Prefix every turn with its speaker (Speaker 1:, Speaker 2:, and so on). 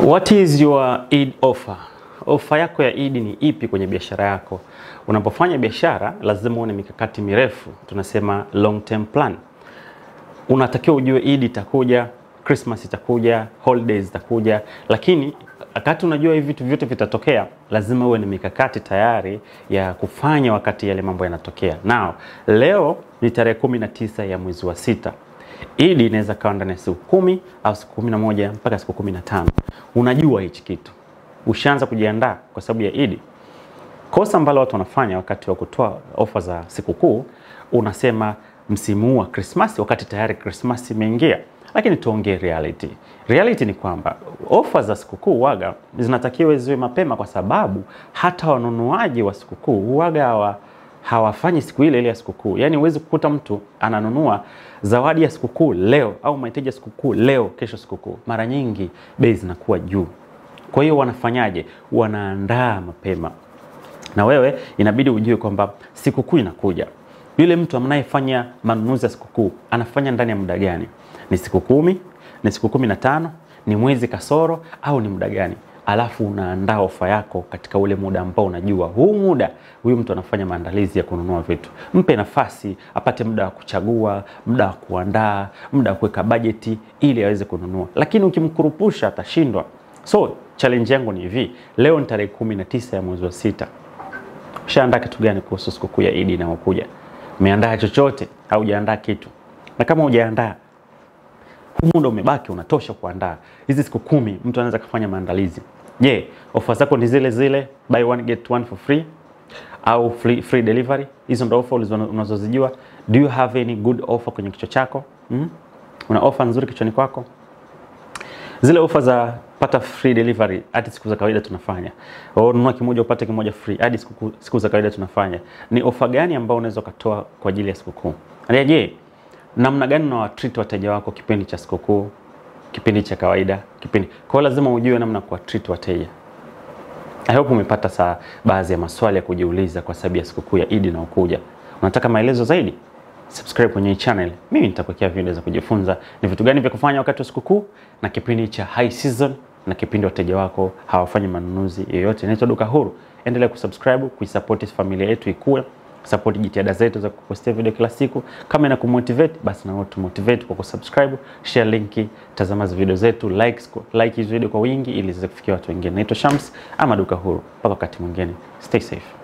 Speaker 1: What is your Eid offer? Ofa yako ya Eid ni ipi kwenye biashara yako? Unapofanya biashara lazima uone mikakati mirefu, tunasema long term plan. Unatakiwa ujue Eid itakuja, Christmas itakuja, holidays itakuja, lakini wakati unajua hivi vitu vyote vitatokea, lazima uwe na mikakati tayari ya kufanya wakati yale mambo yanatokea. Now, leo ni tarehe kumi na tisa ya mwezi wa sita. Eid inaweza kawa ndani ya siku kumi au siku kumi na moja mpaka siku kumi na tano. Unajua hichi kitu, ushaanza kujiandaa kwa sababu ya Eid. Kosa ambalo watu wanafanya wakati wa kutoa ofa za sikukuu, unasema msimu huu wa Christmas, wakati tayari Christmas imeingia. Lakini tuongee reality. Reality ni kwamba ofa za sikukuu waga zinatakiwa ziwe mapema, kwa sababu hata wanunuaji wa sikukuu waga hawa hawafanyi siku ile ile ya sikukuu. Yaani huwezi kukuta mtu ananunua zawadi ya sikukuu leo au mahitaji ya sikukuu leo, kesho sikukuu. Mara nyingi bei zinakuwa juu. Kwa hiyo wanafanyaje? Wanaandaa mapema, na wewe inabidi ujue kwamba sikukuu inakuja. Yule mtu anayefanya manunuzi ya sikukuu anafanya ndani ya muda gani? Ni siku kumi? Ni siku kumi na tano? Ni mwezi kasoro au ni muda gani? Alafu unaandaa ofa yako katika ule muda ambao unajua huu muda huyu mtu anafanya maandalizi ya kununua vitu. Mpe nafasi apate muda wa kuchagua, muda wa kuandaa, muda wa kuweka bajeti ili aweze kununua, lakini ukimkurupusha atashindwa. So challenge yangu ni hivi, leo ni tarehe kumi na tisa ya mwezi wa sita. Ushaandaa kitu gani kuhusu sikukuu ya Idi inayokuja? Umeandaa chochote au hujaandaa kitu? Na kama hujaandaa huu muda umebaki unatosha kuandaa. Hizi siku kumi mtu anaweza kufanya maandalizi. Je, yeah, ofa zako ni zile zile buy one get one for free au free, free delivery? Hizo ndo ofa unazozijua. Do you have any good offer kwenye kichwa chako? Mm? Una ofa nzuri kichwani kwako? Zile ofa za pata free delivery hadi siku za kawaida tunafanya. Au nunua kimoja upate kimoja free hadi siku, siku za kawaida tunafanya. Ni ofa gani ambayo unaweza ukatoa kwa ajili ya sikukuu? Je, yeah, namna gani unawatreat wateja wako kipindi cha sikukuu, kipindi cha kawaida, kipindi kwa hiyo lazima ujue namna kuwa treat wateja. I hope umepata saa baadhi ya maswali ya kujiuliza kwa sababu ya sikukuu ya Eid inayokuja. Unataka maelezo zaidi? Subscribe kwenye hii channel. Mimi nitakuwekea video za kujifunza ni vitu gani vya kufanya wakati wa sikukuu na kipindi cha high season na kipindi wateja wako hawafanyi manunuzi yoyote. Inaitwa Duka Huru. Endelea kusubscribe, kuisupport familia yetu ikue support jitihada zetu za kupostia video kila siku. Kama ina kumotivate basi na wewe tumotivate kwa kusubscribe, share linki, tazama video zetu, likes, like hizo video kwa wingi ili ziweze kufikia watu wengine. Naitwa Shams ama Duka Huru. Mpaka wakati mwingine. Stay safe.